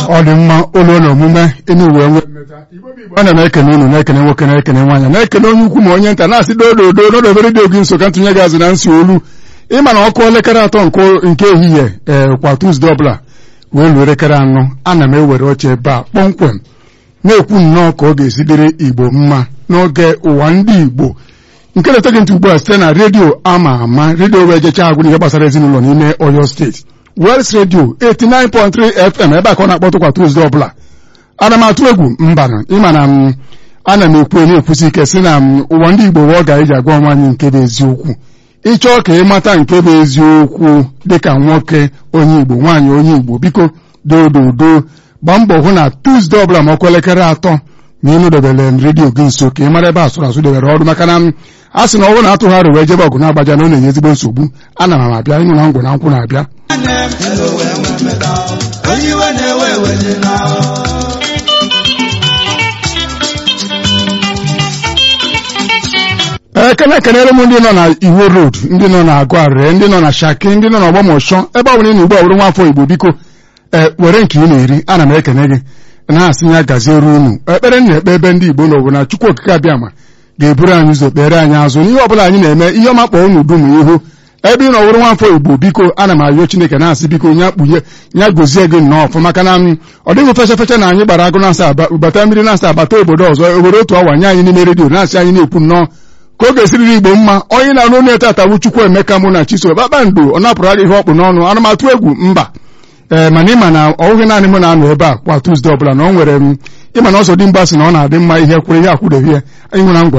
ọ dị mma ụlọ na omume ịnụ uwe nwe ana m ekene unu na-ekene nwoke na-ekene nwaanyị na-ekene onye ukwu ma onye nta na-asị dododo n'odobere dị ogi nso ka ntụnye gị azụ na nsi olu ịma na ọkụ elekere atọ nke ehihie ee kwa Tuzdee ọbụla wee luo elekere anọ ana m ewere oche ebe a kpọmkwem na-ekwu nnọọ ka ọ ga-esi dịrị Igbo mma n'oge ụwa ndị Igbo nke na-ete gị ntị ugbu a site na redio ama ama redio wee jechaa agwụ ihe gbasara ezinụlọ n'ime Oyo steeti Wels redio 89.3 FM ebe a ka ọ na-akpọtụkwa Tuzdee ọbụla ana m atụ egwu mbanụ ịma na m ana m ekwu na-ekwusi ike si na m ụwa ndị Igbo wee ọ ga-eji agwa onwe anyị nke bụ eziokwu ịchọọ ka ịmata nke bụ eziokwu dịka nwoke onye Igbo nwaanyị onye Igbo biko doododo gbaa mbọ hụ na Tuzdee ọbụla ma ọkụ elekere atọ na ịnụ debere m redio gị nso ka ị mara ebe asụrụ asụ debere ọrụ maka na a sị na ọ bụrụ na atụgharị wee jebe ọgụ na-agbaja na ọ na-enye ezigbo nsogbu ana m abịa ịnụ na ngwụ na nkwụ na-abịa ekene ekenere m ndị nọ na Iwo Road ndị nọ na Agụarịrị ndị nọ na Shaki ndị nọ na Ọgbọmọshọ ebe ọ bụla ị na ugbu a bụrụ nwafọ Igbo biko ee were nke ị na-eri ana m ekene gị na-asị ya gaziere unu ekpere na-ekpe ebe ndị Igbo n'obodo na Chukwu okike abịama ga-eburu anyị ụzọ kpere anyị azụ n'ihe ọbụla anyị na-eme ihe ọma kpọọ unu dum ihu ebe ị nọ wụrụ nwafọ Igbo biko ana m ayọ Chineke na-asị biko nya kpughe nya gozie gị nnọọ ọfụ maka na ọ dịghị fecha fecha na anyị gbara agụ na-asa bata mmiri na-asa abata obodo ọzọ obodo otu awa nye anyị n'ime redio na-asị anyị na-ekwu nnọọ ka ọ ga-esiriri Igbo mma onye na-anụ onye etatawu Chukwu Emeka mụ na Chiso kpakpando ọ napụrụ ihe ọkpụ n'ọnụ anụmatụ egwu mba ee mana ịma na ọ bụghị naanị m na-anọ ebe a kwa Tuzdee ọbụla na ọ nwere m ịma na ọzọ dị mgba sị na ọ na-adị mma ihe kwụrụ ihe akwụdeghị ya ịhụ na ngwa